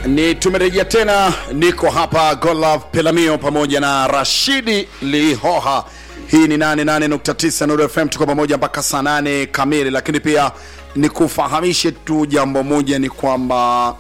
ni tumerejea tena niko hapa golove pelamio pamoja na rashidi lihoha hii ni 88.9 Nuru fm tuko pamoja mpaka saa 8 kamili lakini pia nikufahamishe tu jambo moja ni kwamba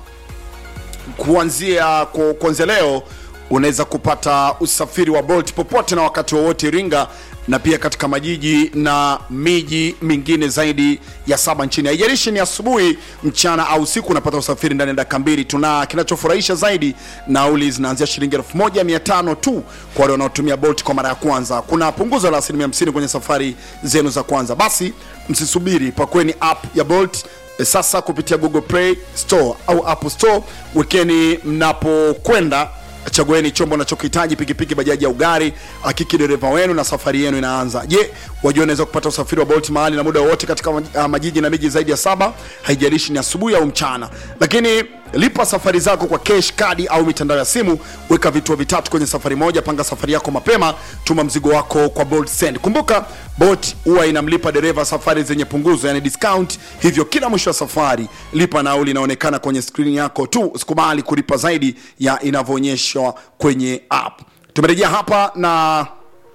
kuanzia ku- kuanzia leo unaweza kupata usafiri wa bolt popote na wakati wowote iringa na pia katika majiji na miji mingine zaidi ya saba nchini haijalishi ni asubuhi mchana au usiku unapata usafiri ndani ya dakika mbili tuna kinachofurahisha zaidi nauli zinaanzia shilingi 1500 tu kwa wale wanaotumia bolt kwa mara ya kwanza kuna punguzo la asilimia 50 kwenye safari zenu za kwanza basi msisubiri pakweni app ya bolt E, sasa kupitia google play store au apple store wekeni mnapokwenda chagueni chombo unachokihitaji pikipiki bajaji au gari hakiki dereva wenu na safari yenu inaanza je wajua unaweza kupata usafiri wa bolt mahali na muda wowote katika maj- ah, majiji na miji zaidi ya saba haijalishi ni asubuhi au mchana lakini lipa safari zako kwa cash kadi au mitandao ya simu weka vituo vitatu kwenye safari moja panga safari yako mapema tuma mzigo wako kwa bolt send kumbuka bolt huwa inamlipa dereva safari zenye punguzo yani discount hivyo kila mwisho wa safari lipa nauli inaonekana kwenye skrini yako tu usikubali kulipa zaidi ya inavyoonyeshwa kwenye app tumerejea hapa na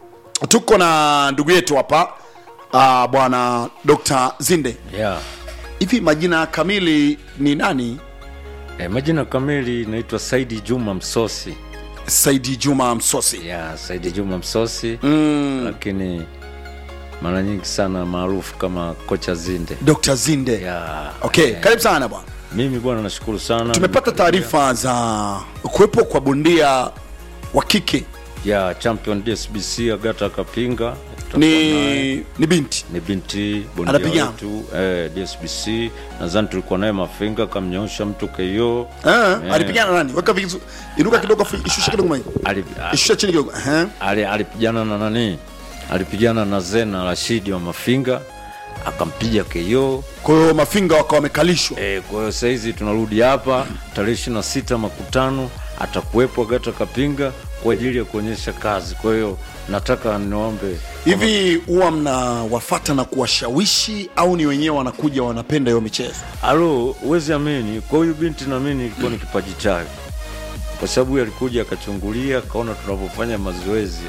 tuko na ndugu yetu hapa uh, bwana dr zinde yeah. hivi majina kamili ni nani E, majina kamili naitwa Saidi Juma Msosi. saidi juma msosi Yeah, Saidi Juma Msosi mm. lakini mara nyingi sana maarufu kama kocha Zinde. dr zinde Yeah. okay karibu sana bwana Mimi bwana nashukuru sana. tumepata taarifa za kuwepo kwa bondia wa kike ya champion DSBC Agata Kapinga Tutakuwa naye. ni ni binti ni binti bondia Anapigana? wetu eh, DSBC nadhani tulikuwa naye Mafinga kamnyoosha mtu KO Eh, alipigana nani weka vizu inuka kidogo fi- ishusha kidogo mai Ali- a- ishusha chini kidogo eh ali- alipigana na nani alipigana na Zena Rashidi wa Mafinga akampiga KO kwa hiyo mafinga wakawa wamekalishwa e, kwa hiyo sahizi tunarudi hapa tarehe ishirini na sita makutano atakuwepo Agata Kapinga kwa ajili ya kuonyesha kazi kwa hiyo nataka niombe hivi huwa mnawafata na kuwashawishi au ni wenyewe wanakuja wanapenda hiyo michezo alo huwezi amini kwa huyu binti naamini ilikuwa ni kipaji chake kwa sababu huyu alikuja akachungulia akaona tunavyofanya mazoezi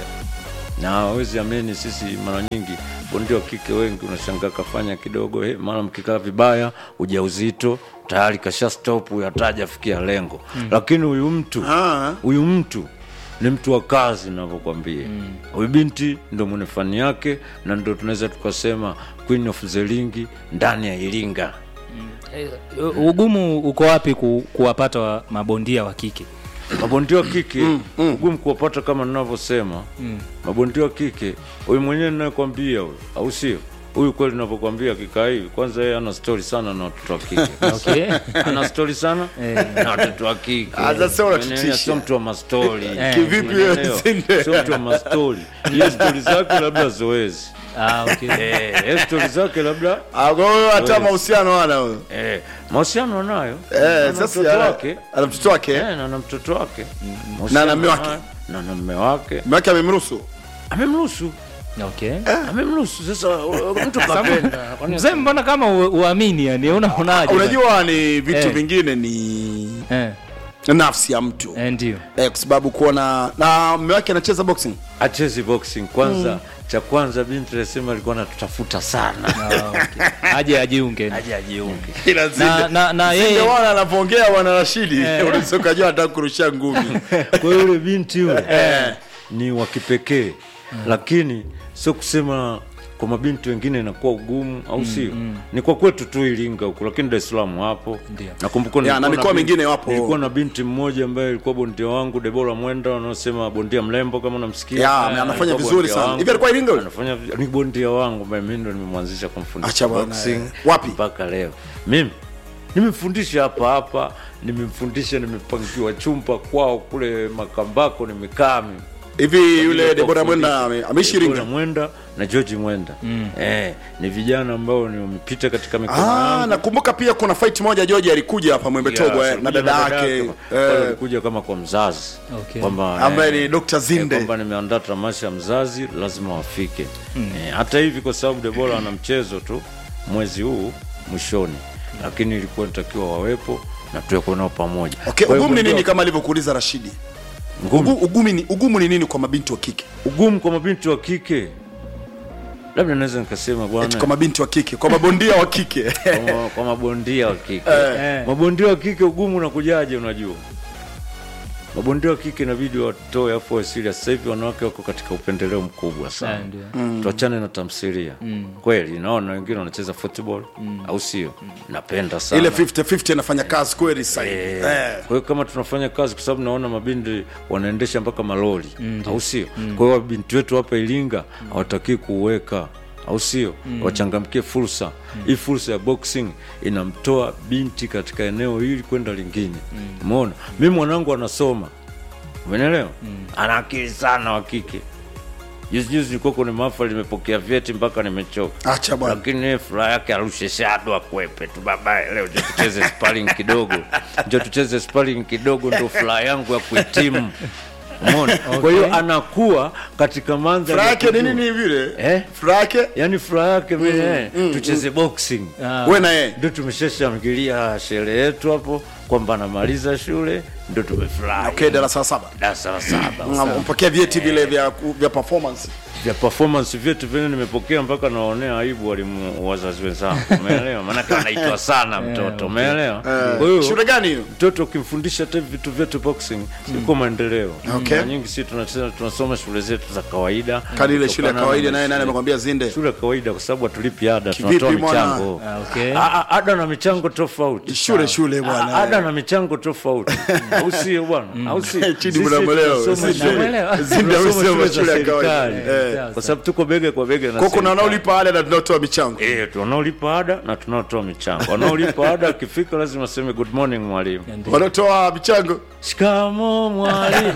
na hawezi amini sisi mara nyingi bondia wa kike wengi unashangaa kafanya kidogo eh, mara mkikaa vibaya ujauzito tayari kasha stop huyu hata hajafikia lengo mm. lakini huyu mtu Ah. huyu mtu ni mtu wa kazi navyokwambia huyu binti ndo mwenye fani yake na ndo tunaweza tukasema queen of the ring ndani ya iringa Eh, ugumu uko wapi ku, kuwapata wa mabondia wa kike mabondia wa kike ugumu kuwapata kama ninavyosema mabondia wa kike huyu mwenyewe ninayekwambia huyu au sio huyu kweli navyokwambia kikaa hivi kwanza yeye ana stori sana na watoto wa kike okay. ana stori sana na watoto wa kike Ah, sasa unatutisha. Umeelewa? sio mtu wa mastori Kivipi wewe, Umeelewa? Zinde? sio mtu wa mastori hiyo stori zake labda zoezi ah, okay. Eh, hiyo stori zake labda Ah, kwa hiyo hata Wewe. mahusiano hana huyo eh, mahusiano anayo eh Ana sasa mtoto ana- wake ana mtoto wake Eh, na na mtoto wake Na na mume wake? Mahusiano na na mume wake mume wake amemruhusu amemruhusu okay. amemruhusu sasa uh, mtu kapenda Kwani- mzee mbona kama u- uamini yani unaonaje unajua ni vitu Eh. vingine ni eh, nafsi ya mtu eh, ndio eh, kwa sababu kuona na mume wake anacheza boxing achezi boxing kwanza cha kwanza binti alisema alikuwa anatutafuta sana ah, okay. aje ajiunge aje ajiunge na, na, na Zinde yeye wana anavyoongea bwana Rashidi unaweza ukajua anataka kurusha ngumi kwa hiyo yule binti yule ni wa kipekee lakini sio kusema kwa mabinti wengine inakuwa ugumu au sio ni kwa kwetu tu iringa huku lakini dar es salaam hapo Ndio. nakumbuka Ya, nilikuwa na mikoa binti- mingine wapo. nilikuwa na binti mmoja ambaye alikuwa bondia wangu debora mwenda wanaosema bondia mlembo kama namsikia Ya, Eh, anafanya alikuwa vizuri bondia sana. wangu. Hivi alikuwa Iringa yule? anafanya vi- ni bondia wangu ambaye mimi ndo nimemwanzisha kumfundisha Acha bwana, boxing eh. Wapi? mpaka leo mimi nimemfundisha hapa hapa nimemfundisha nimepangiwa chumba kwao kule makambako nimekaa mimi hivi yule Kwa Debora kufundisha. Mwenda ame- ameishi Debora Iringa Mwenda na George Mwenda eh, ni vijana ambao ni wamepita katika mikono Ah, yangu. nakumbuka pia kuna fight moja George alikuja hapa Mwembe Togwa Yeah, eh, na alikuja dada yake pale eh, alikuja kama kwa mzazi Okay. kwamba ambaye eh, ni Dr. eh, Zinde kwamba nimeandaa tamasha ya mzazi lazima wafike eh, hata hivi kwa sababu Debora ana mchezo tu mwezi huu mwishoni lakini ilikuwa nitakiwa wawepo na tuwekwe nao pamoja okay Kwa hiyo ugumu ni bondia- nini kama alivyokuuliza rashidi ngumu Ugu, ugumu, ni, ugumu ni nini kwa mabinti wa kike ugumu kwa mabinti wa kike labda naweza nikasema Eti bwana kwa mabinti wa kike kwa mabondia wa kike kwa, ma- kwa mabondia wa kike Eh. mabondia wa kike ugumu unakujaje unajua mabondia wa kike inabidi watoe afu wa serious sasa hivi wanawake wako katika upendeleo mkubwa Eh, sana ndio. tuachane na tamthilia kweli naona wengine wanacheza football au sio napenda sana ile 50-50 anafanya kazi kweli sasa hivi. Eh, Eh. kwa hiyo kama tunafanya kazi kwa sababu naona mabindi wanaendesha mpaka malori au sio kwa hiyo wabinti wetu hapa iringa hawatakii kuweka au sio wachangamkie fursa hii fursa ya boxing inamtoa binti katika eneo hili kwenda lingine umeona mi mwanangu anasoma umenelewa ana akili sana wa kike juzi juzi nilikuwa kwenye mahafali nimepokea vyeti mpaka nimechoka acha bwana lakini yeye furaha yake arushe shado akwepe tu babaye leo njo tucheze sparring kidogo njo tucheze sparring kidogo ndo furaha yangu ya kuhitimu umeona kwa hiyo anakuwa katika mandhari furaha ya yake ni kujua. nini vile Eh? furaha yake yaani furaha yake mimi eh, tucheze boxing Ah, we na yeye ndio tumeshashangilia sherehe yetu hapo kwamba anamaliza shule ndio tumefurahi okay darasa la saba darasa la saba mpokea vyeti vile vya, vya performance vya performance vyetu vile nimepokea mpaka naonea aibu walimu wazazi wenzangu umeelewa maanake anaitwa sana mtoto umeelewa kwa hiyo shule gani hiyo mtoto ukimfundisha hata hivi vitu vyetu boxing iko maendeleo Okay. Mara nyingi si tunacheza tunasoma shule zetu za kawaida kani ile shule ya Kutokana kawaida na naye nani shule- amekwambia zinde shule ya kawaida kwa sababu hatulipi ada Kivipi tunatoa mwana? michango Ah, okay. Ah, ah, ada na michango tofauti shule shule bwana Ah, ada na michango tofauti au sio bwana au si Chini Sisi mnamwelewa. tunasoma Sisi shule- Namuelewa. Zinde tunasoma amesema shule za shule ya kawaida. serikali. Eh. kwa sababu tuko bega kwa bega na kwa kuna serikali. wanaolipa ada na tunaotoa michango Eh, wanaolipa ada na tunaotoa michango wanaolipa ada akifika lazima aseme good morning mwalimu wanaotoa michango shikamo mwalimu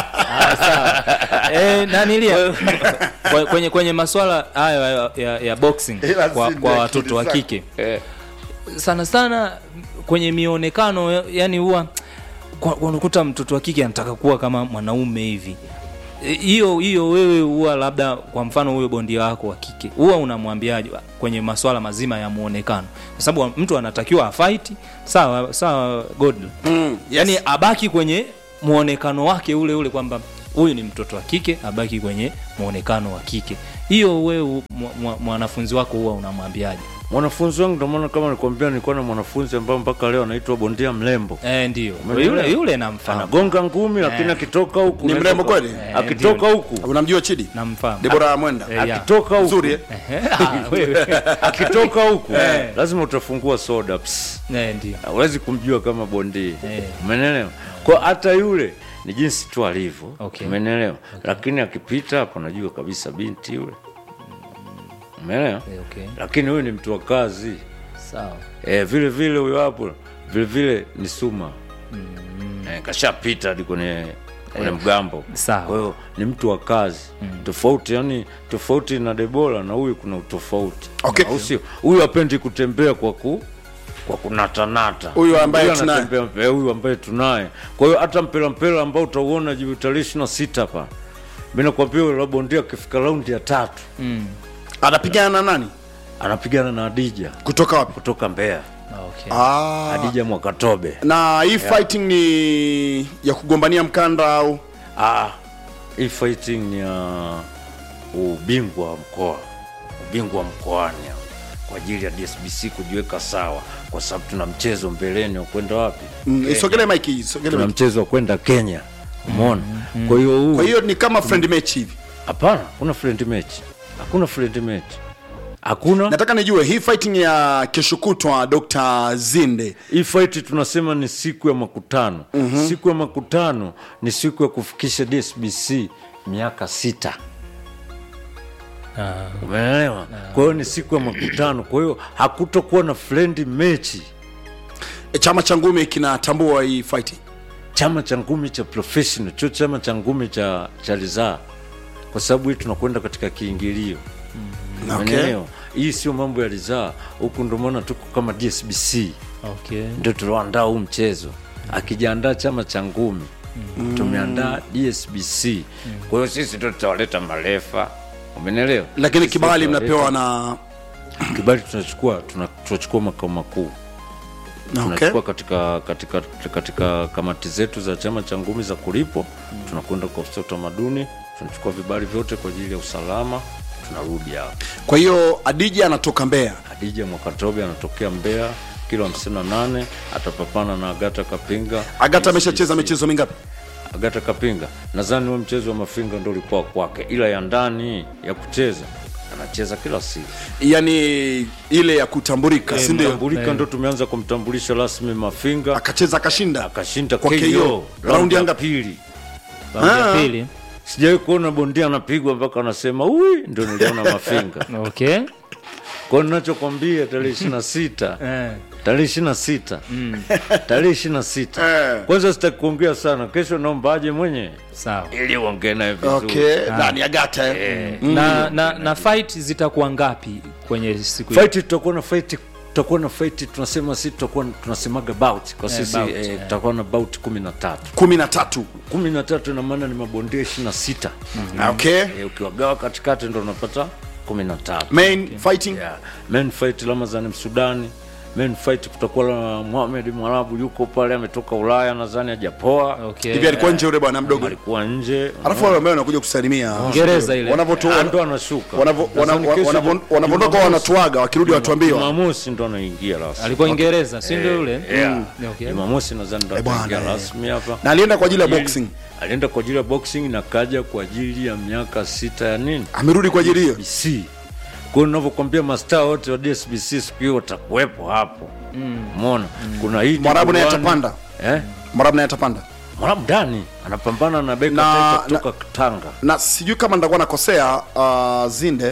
eh, nanilia Kwe- kwenye kwenye maswala hayo ya, ya, ya boxing Ila kwa, Zinde kwa akili watoto wa zako. kike Eh, sana sana kwenye mionekano ya- yani huwa kwa- unakuta mtoto wa kike anataka kuwa kama mwanaume hivi E, hiyo hiyo wewe huwa labda kwa mfano huyo bondia wako wa kike huwa unamwambiaje kwenye maswala mazima ya muonekano kwa sababu mtu anatakiwa afaiti sawa sawa god mm, yes. yani abaki kwenye muonekano wake ule ule kwamba huyu ni mtoto wa kike abaki kwenye muonekano wa kike hiyo wewe mwa- mwa- mwanafunzi wako huwa unamwambiaje mwanafunzi wangu ndio maana kama nilikwambia nilikuwa na mwanafunzi ambaye mpaka leo anaitwa bondia mlembo eh, ndio Umeelewa? yule yule namfahamu anagonga ngumi lakini akitoka huku Ni unaweza mrembo uka- kweli? Eh, akitoka huku unamjua chidi namfahamu debora mwenda Eh, ya. akitoka huku nzuri eh? Ah, wewe. akitoka huku lazima utafungua soda ps. Eh, ndio huwezi kumjua kama bondia Eh. umenelewa kwa hata yule ni jinsi tu alivyo Okay. umenelewa lakini akipita hapo najua kabisa binti yule umeelewa Eh, okay lakini huyu ni mtu wa kazi sawa e, vile vile huyo hapo vile vile ni suma e, kashapita hadi kwenye kwenye mgambo Sawa. kwa hiyo ni mtu wa kazi tofauti yani tofauti na debora na huyu kuna utofauti Okay. au sio huyu apendi kutembea kwa ku kwa kunatanata Huyu ambaye Huyu tunaye. anatembea- eh, huyu ambaye tunaye kwa hiyo hata mpela mpela ambao utauona juu tarehe ishiri na sita hapa mi nakwambia yule bondia akifika raundi ya tatu anapigana na nani anapigana na adija kutoka wapi kutoka mbeya Ah, okay ah. adija mwakatobe na hii fighting ni ya kugombania mkanda au Ah, hii fighting ni ya ubingwa wa mkoa, ubingwa wa mkoani hapa, kwa ajili ya DSBC kujiweka sawa, kwa sababu tuna mchezo mbeleni wa kwenda wapi? mm, isogele mike isogele Tuna mike mchezo wa kwenda Kenya, umeona? Kwa hiyo huu kwa hiyo ni kama friend match hivi hapana, kuna friend match, hakuna friend match, hakuna nataka nijue hii fighting ya kesho kutwa dr zinde hii fight tunasema ni siku ya makutano mm-hmm. siku ya makutano ni siku ya kufikisha DSBC miaka sita Ah, umeelewa kwa hiyo ni siku ya makutano kwa hiyo hakutokuwa na friend mechi e, chama cha ngumi kinatambua hii fighting chama cha ngumi cha professional cho chama cha ngumi cha cha ridhaa kwa sababu hii tunakwenda katika kiingilio okay. Umeelewa? hii sio mambo ya ridhaa huku ndio maana tuko kama dsbc okay ndio tulioandaa huu mchezo akijiandaa chama cha ngumi tumeandaa dsbc kwa hiyo sisi ndio tutawaleta marefa umenelewa lakini Sisi kibali tutawaleta- mnapewa na kibali tunachukua tuna- tunachukua makao makuu tunachukua katika, katika, katika kamati zetu za chama cha ngumi za kulipwa tunakwenda kwa ofisi ya utamaduni tunachukua vibali vyote kwa ajili ya usalama tunarudi hapa kwa hiyo adija anatoka mbeya hadija mwakatobe anatokea mbeya kilo 58 atapapana na agata kapinga agata ameshacheza michezo mingapi agata kapinga nadhani huo mchezo wa mafinga ndo ulikuwa kwake ila ya ndani ya kucheza anacheza kila siku yani ile ya kutambulika si ndio tambulika ndo tumeanza kumtambulisha rasmi mafinga akacheza akashinda akashinda Kwa KO KO. Raundi raundi ya ya ngapi? pili Raundi ya Ah. pili sijawahi kuona bondia anapigwa mpaka anasema ui ndo niliona mafinga okay kwao ninachokwambia tarehe ishiri na sita eh. tarehe ishiri na sita tarehe ishiri na sita Eh. kwanza sitaki kuongea sana kesho naomba aje mwenye sawa ili uongee naye vizuri okay nani agata eh? na, na, na fight zitakuwa ngapi kwenye siku hiyo? fight tutakuwa na fight tutakuwa na fight tunasema si tutakuwa tunasemaga bout kwa sisi bout, eh, eh. tutakuwa na bout kumi na tatu kumi na tatu kumi na tatu ina maana ni mabondia ishiri na sita okay Eh, ukiwagawa katikati ndo unapata kumi na tatu main fighting yeah. main fight Ramazan Msudani main fight kutakuwa na Mohamed Mwarabu yuko pale ametoka Ulaya nadhani hajapoa okay. hivi alikuwa nje yule bwana mdogo alikuwa nje alafu wale ambao wanakuja kusalimia Ngereza ile. wanavyotoa Ah, ndo anashuka wanavyo- wana- Nadhani kesho wanavyo- Jum- wanavyoondoka Jumamosi- wanatuaga wakirudi watuambiwa Jumamosi ndo anaingia rasmi alikuwa Ingereza si ndio yule Yeah. Mm, okay. Jumamosi nadhani ndo Eh, bwana, ataingia eh. rasmi hapa na alienda kwa ajili ya Ili- boxing alienda kwa ajili ya boxing na kaja kwa ajili ya miaka sita ya nini amerudi kwa ajili hiyo DSBC. Kwa hiyo ninavyokuambia mastaa wote wa DSBC siku hiyo watakuwepo hapo. Umeona? Kuna hii Mwarabu naye Dibuani. atapanda Eh? mwarabu naye atapanda Mwarabu ndani anapambana na Beka Na- Taita kutoka Tanga. na sijui kama nitakuwa nakosea uh, zinde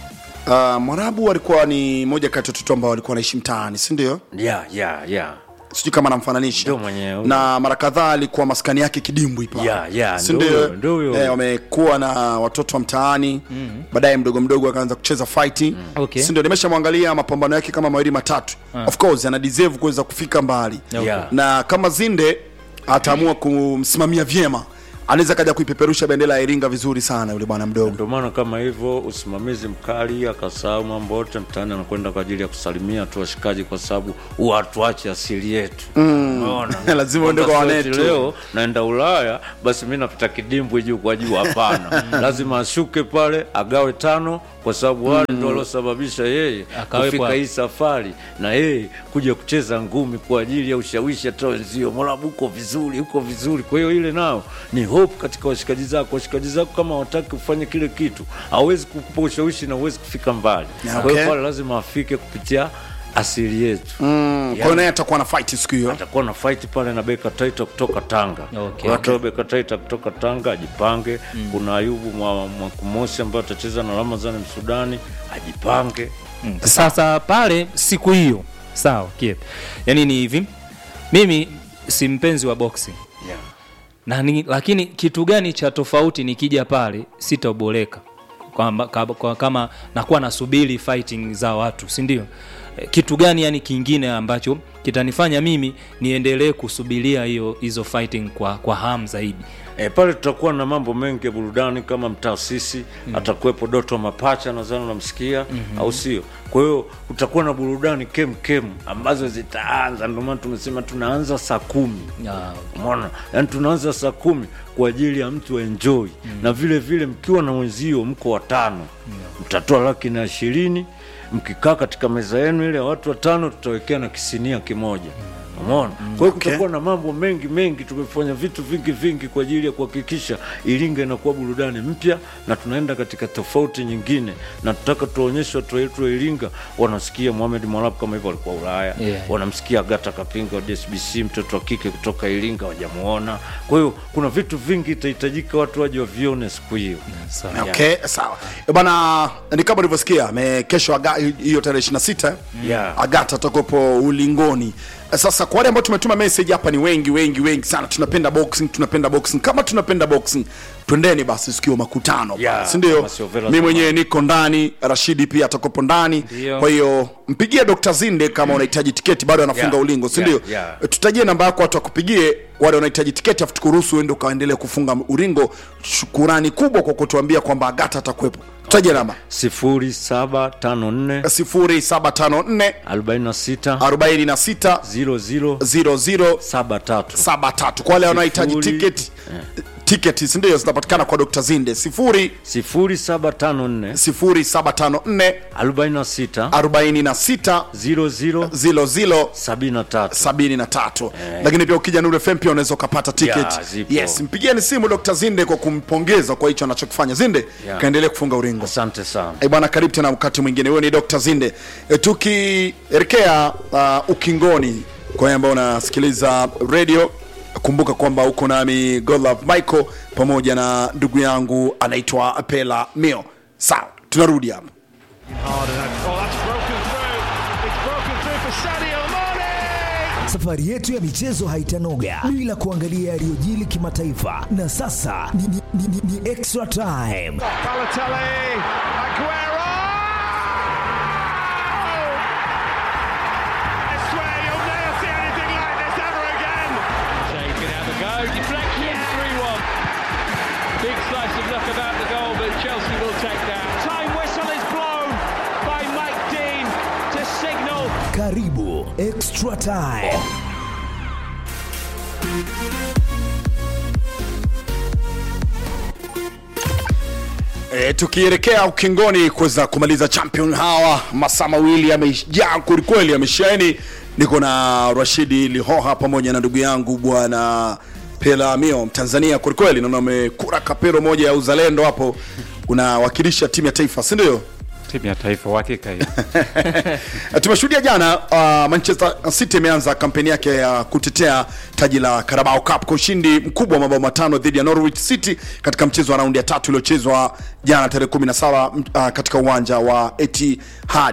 uh, mwarabu alikuwa ni moja kati ya watoto ambao walikuwa wanaishi mtaani si ndio Yeah, yeah, yeah. sijui kama namfananisha Ndio mwenyewe. na mara kadhaa alikuwa maskani yake kidimbwi pale Yeah, yeah, Si ndio ndio? huyo, ndio huyo. Eh, wamekuwa na watoto wa mtaani baadaye mdogo mdogo akaanza kucheza fighting Okay. si ndio nimeshamwangalia mapambano yake kama mawili matatu of course ana deserve kuweza kufika mbali Yeah. na kama zinde ataamua kumsimamia vyema anaweza kaja kuipeperusha bendera ya iringa vizuri sana yule bwana mdogo Ndio maana kama hivyo usimamizi mkali, akasahau mambo yote mtaani, anakwenda kwa ajili ya kusalimia tu washikaji, kwa sababu huwa hatuachi asili yetu. Umeona? Lazima uende Kwamba kwa sio eti wanetu. Leo naenda Ulaya, basi mi napita kidimbwi juu kwa juu. Hapana, lazima ashuke pale agawe tano, kwa sababu wale ndio waliosababisha yeye Akawepo kufika hapo. hii safari na yeye kuja kucheza ngumi kwa ajili ya ushawishi hata wenzio. Mwarabu uko vizuri, uko vizuri. Kwa hiyo ile nao ni hope katika washikaji zako. Washikaji zako kama wataki kufanya kile kitu, hawezi kukupa ushawishi na huwezi kufika mbali. Kwa Okay. hiyo pale lazima afike kupitia asili yetu mm, kwa hiyo naye atakuwa na fight siku hiyo atakuwa na fight pale na Beka Taita kutoka Tanga. Okay. Kwa hiyo Beka Taita kutoka Tanga ajipange. Kuna Ayubu Mwa- Mwakumosi ambaye atacheza na Ramazani Msudani ajipange. Mm. Sasa pale siku hiyo sawa Kiep. Yani ni hivi, mimi si mpenzi wa boxing Yeah. na ni, lakini kitu gani cha tofauti nikija pale sitaboleka kwamba kwa, kwa, kama nakuwa nasubiri fighting za watu si ndio Eh, kitu gani yani kingine ambacho kitanifanya mimi niendelee kusubiria hiyo hizo fighting kwa, kwa hamu zaidi E, pale tutakuwa na mambo mengi ya burudani kama mtaasisi mm. atakuwepo Doto Mapacha nadhani unamsikia mm-hmm. au sio? Kwa hiyo utakuwa na burudani kem kem ambazo zitaanza, ndio maana tumesema tunaanza saa kumi Ah, Umeona, yani tunaanza saa kumi kwa ajili ya mtu enjoy mm. na vile vile mkiwa na wenzio mko watano mm. mtatoa laki na ishirini mkikaa katika meza yenu ile ya watu watano, tutawekea na kisinia kimoja Umeona? Kwa hiyo kutakuwa na mambo mengi mengi, tumefanya vitu vingi vingi kwa ajili ya kuhakikisha Iringa inakuwa burudani mpya, na tunaenda katika tofauti nyingine, na tutaka tuwaonyeshe watu wetu wa Iringa wanasikia Mohamed Mwarabu kama hivyo alikuwa Ulaya Yeah. wanamsikia Agata Kapinga wa DSBC, mtoto wa kike kutoka Iringa, wajamuona. Kwa hiyo kuna vitu vingi itahitajika watu waje wavione siku hiyo. sawa. okay sawa Eh, bwana ni kama ulivyosikia ame- kesho aga- hiyo tarehe 26 Yeah. agata atakuwepo ulingoni Eh, sasa kwa wale ambao tumetuma message hapa ni wengi wengi wengi sana tunapenda boxing tunapenda boxing kama tunapenda boxing twendeni basi sikio makutano Yeah, si ndio kama sio Vela mi zamani. mwenyewe niko ndani rashidi pia atakopo ndani Ndio. kwa hiyo mpigie dr zinde kama unahitaji tiketi bado anafunga Yeah, ulingo si yeah, ndio yeah. tutajie namba yako watu wakupigie wale wanahitaji tiketi afu tukuruhusu uende ukaendelee kufunga uringo shukurani kubwa kwa kutuambia kwamba agata atakuwepo tutajie namba 0754 0754 46 46 00 00 73 saba tatu kwa wale wanaohitaji Sifuri. tiketi tiketi sindio zinapatikana kwa dr zinde sifuri 0754 sifuri saba tano nne 46 arobaini na sita 00 zilo zilo 73 sabini na tatu lakini pia ukija Nuru FM pia unaweza ukapata tiketi Yeah, zipo. yes mpigieni simu dr zinde kwa kumpongeza kwa hicho anachokifanya zinde Yeah. kaendelee kufunga uringo asante sana Eh, bwana karibu tena wakati mwingine huyo ni dr zinde e, tukielekea uh, ukingoni kwa wale ambao unasikiliza radio kumbuka kwamba uko nami godlove michael pamoja na ndugu yangu anaitwa pela mio sawa tunarudi hapa hard and oh, that's broken through. It's broken through for Sadio Mane. Safari yetu ya michezo haitanoga bila kuangalia yaliyojili kimataifa, na sasa ni, ni, ni, ni, ni extra time. Balotelli, Aguero. I swear you'll never see anything like this ever again. Shea can have a go. Deflection, 3 1. Big slice of luck about the goal, but Chelsea will take that. Time whistle is blown by Mike Dean to signal Karibu extra time. E, tukielekea ukingoni kuweza kumaliza champion hawa masaa mawili yamejaa kwelikweli yamesheni niko na rashidi lihoha pamoja na ndugu yangu bwana pelamio mtanzania kwelikweli naona amekura kapero moja ya uzalendo hapo unawakilisha timu ya taifa si ndio timu ya taifa uhakika hiyo tumeshuhudia jana uh, manchester city imeanza kampeni yake ya kutetea taji la carabao cup kwa ushindi mkubwa wa mabao matano dhidi ya norwich city katika mchezo wa raundi ya tatu iliochezwa jana tarehe 17 m- uh, katika uwanja wa etihad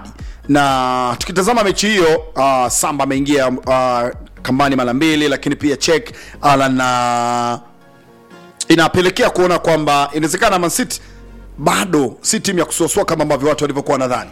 na tukitazama mechi hiyo uh, samba ameingia uh, kambani mara mbili lakini pia chek alan na inapelekea kuona kwamba inawezekana Man City bado si timu ya kusuasua kama ambavyo watu walivyokuwa nadhani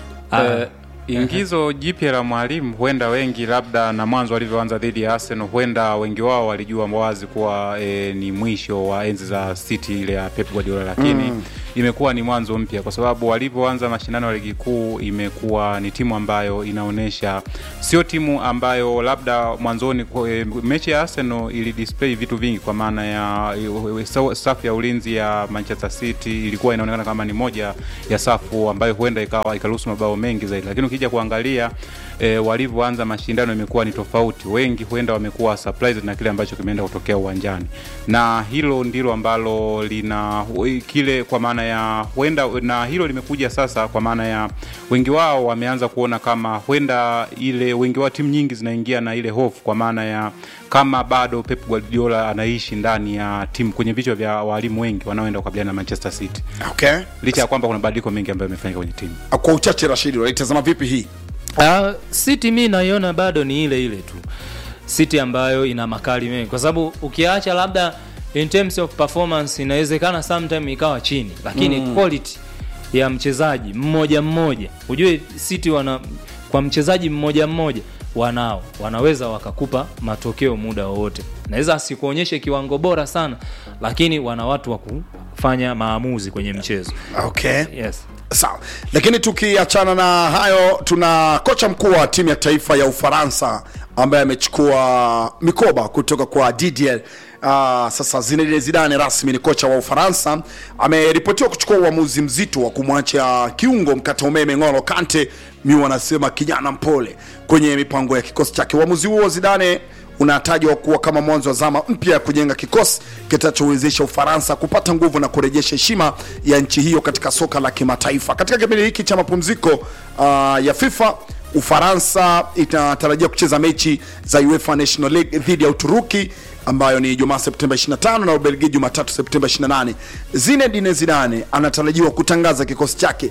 Eh, ingizo jipya la mwalimu huenda wengi labda na mwanzo walivyoanza dhidi ya Arsenal huenda wengi wao walijua wazi kuwa e, ni mwisho wa enzi za City ile ya Pep Guardiola lakini mm. imekuwa ni mwanzo mpya kwa sababu walivyoanza mashindano ya ligi kuu imekuwa ni timu ambayo inaonyesha sio timu ambayo labda mwanzoni kwa- e, mechi ya Arsenal ili display vitu vingi kwa maana ya e, e, safu ya ulinzi ya Manchester City ilikuwa inaonekana kama ni moja ya safu ambayo huenda ikawa ikaruhusu mabao mengi zaidi, lakini ukija kuangalia e, walivyoanza mashindano imekuwa ni tofauti. Wengi huenda wamekuwa surprised na kile ambacho kimeenda kutokea uwanjani, na hilo ndilo ambalo lina kile kwa maana ya huenda, na hilo limekuja sasa kwa maana ya wengi wao wameanza kuona kama huenda ile wengi wao timu nyingi zinaingia na ile hofu kwa maana ya kama bado Pep Guardiola anaishi ndani ya timu kwenye vichwa vya walimu wengi wanaoenda kukabiliana na Manchester City, okay. licha ya kwamba kuna mabadiliko mengi ambayo yamefanyika kwenye timu. kwa uchache rashidi unaitazama vipi hii Uh, City mi naiona bado ni ile ile tu City ambayo ina makali mengi, kwa sababu ukiacha labda in terms of performance inawezekana sometime ikawa chini, lakini mm. quality ya mchezaji mmoja mmoja, ujue City wana kwa mchezaji mmoja mmoja wanao wanaweza wakakupa matokeo muda wowote. Naweza asikuonyeshe kiwango bora sana, lakini wana watu wa kufanya maamuzi kwenye mchezo. okay. Yes. sawa lakini tukiachana na hayo tuna kocha mkuu wa timu ya taifa ya ufaransa ambaye amechukua mikoba kutoka kwa Didier Uh, sasa Zinedine Zidane rasmi ni kocha wa Ufaransa ameripotiwa kuchukua uamuzi mzito wa kumwacha kiungo mkata umeme Ngolo Kante, mi wanasema kijana mpole kwenye mipango ya kikosi chake. Uamuzi huo Zidane unatajwa kuwa kama mwanzo wa zama mpya ya kujenga kikosi kitachowezesha Ufaransa kupata nguvu na kurejesha heshima ya nchi hiyo katika soka la kimataifa. Katika kipindi hiki cha mapumziko uh, ya FIFA Ufaransa inatarajia kucheza mechi za UEFA National League dhidi ya Uturuki ambayo ni Jumaa Septemba 25 na Ubelgiji Jumatatu Septemba 28. Zinedine Zidane anatarajiwa kutangaza kikosi chake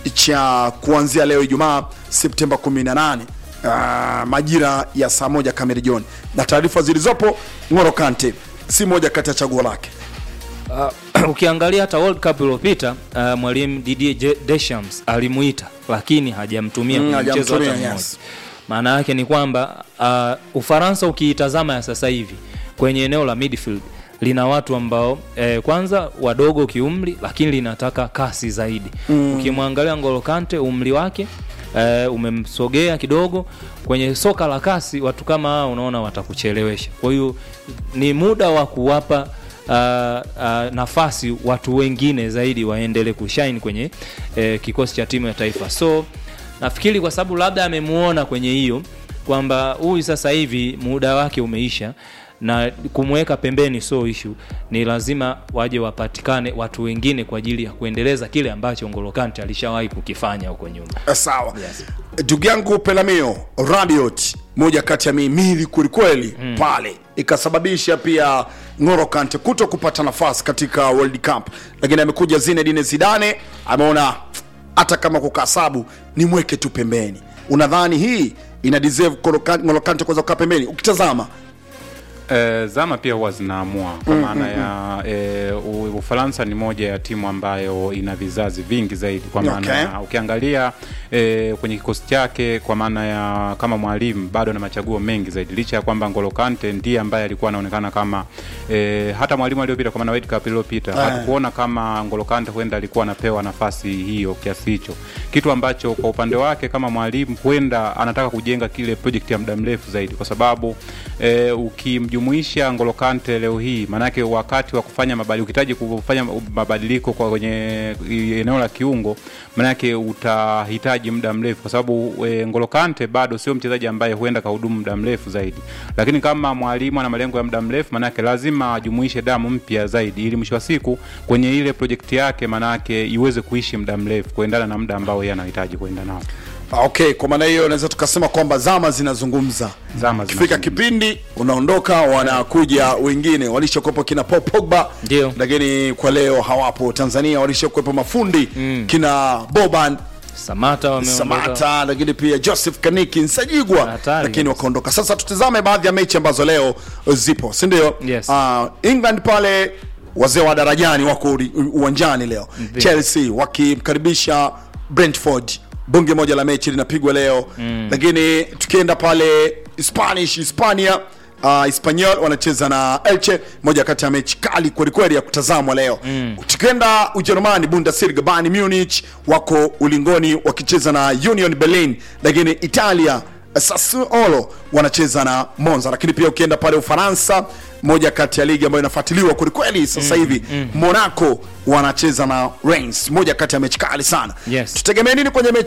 cha kuanzia leo Ijumaa Septemba 18 uh, majira ya saa moja kamili jioni, na taarifa zilizopo Ng'olo Kante si moja kati ya chaguo lake. uh, ukiangalia hata World Cup iliyopita uh, mwalimu Didier Je- Deschamps alimuita lakini hajamtumia Mm, kwenye mchezo hata hajamtumia, mmoja. yes. Maana yake ni kwamba uh, Ufaransa ukiitazama ya sasa hivi kwenye eneo la midfield lina watu ambao eh, kwanza wadogo kiumri lakini linataka kasi zaidi mm. ukimwangalia Ngolo Kante umri wake eh, umemsogea kidogo kwenye soka la kasi watu kama hao unaona watakuchelewesha kwa hiyo ni muda wa kuwapa Uh, uh, nafasi watu wengine zaidi waendelee kushine kwenye eh, kikosi cha timu ya taifa so nafikiri kwa sababu labda amemuona kwenye hiyo kwamba huyu sasa hivi muda wake umeisha na kumweka pembeni so ishu ni lazima waje wapatikane watu wengine kwa ajili ya kuendeleza kile ambacho Ngolo Kante alishawahi kukifanya huko nyuma Eh, sawa ndugu yangu pelamio radiot moja kati ya mihimili kwelikweli mm. pale ikasababisha pia ngoro kante kuto kupata nafasi katika world cup lakini amekuja zinedine zidane ameona hata kama kukasabu ni mweke tu pembeni unadhani hii ina deserve Ngolo Kan- ngolo kante kuweza kukaa pembeni ukitazama E, zama pia huwa zinaamua kwa maana ya e, U- Ufaransa ni moja ya timu ambayo ina vizazi vingi zaidi kwa maana Okay. ya ukiangalia e, kwenye kikosi chake kwa maana ya kama mwalimu bado na machaguo mengi zaidi licha ya kwamba Ngolo Kante ndiye ambaye alikuwa anaonekana kama e, hata mwalimu aliyopita kwa maana World Cup iliyopita hatukuona kama Ngolo Kante huenda alikuwa anapewa nafasi hiyo kiasi hicho, kitu ambacho kwa upande wake kama mwalimu huenda anataka kujenga kile project ya muda mrefu zaidi, kwa sababu e, ukimjumuisha Ngolo Kante leo hii, maanake wakati wa kufanya mabadiliko, ukihitaji kufanya mabadiliko kwa kwenye eneo la kiungo, maanake utahitaji muda mrefu, kwa sababu e, Ngolo Kante bado sio mchezaji ambaye huenda kahudumu muda mrefu zaidi, lakini kama mwalimu ana malengo ya muda mrefu, maanake lazima ajumuishe damu mpya zaidi, ili mwisho wa siku kwenye ile projekti yake, maanake iweze kuishi muda mrefu kuendana na muda ambao yeye anahitaji kuenda nao. Ah, okay kwa maana hiyo naweza tukasema kwamba zama zinazungumza Zama kifika zinazungumza. kipindi unaondoka wanakuja wengine walishakuwepo kina Paul Pogba Ndio. lakini kwa leo hawapo Tanzania walishakuwepo mafundi mm. kina Boban Samata wameondoka Samata lakini pia Joseph Kaniki Nsajigwa Hatari lakini kabisa. wakaondoka sasa tutazame baadhi ya mechi ambazo leo zipo si ndio Yes. Ah, England pale wazee wa darajani wako uri- uwanjani leo Ndio. Chelsea wakimkaribisha Brentford bunge moja la mechi linapigwa leo mm. lakini tukienda pale Spanish Hispania Uh, Espanyol wanacheza na Elche, moja kati ya mechi kali kwelikweli ya kutazamwa leo mm. tukienda Ujerumani, Bundesliga, Bayern Munich wako ulingoni wakicheza na Union Berlin, lakini Italia Sassuolo wanacheza na Monza. Lakini pia ukienda pale Ufaransa, moja kati ya ligi ambayo inafuatiliwa kwelikweli sasa hivi Monaco wanacheza na Reims, moja kati ya mechi kali sana. Yes. Tutegemee nini kwenye mechi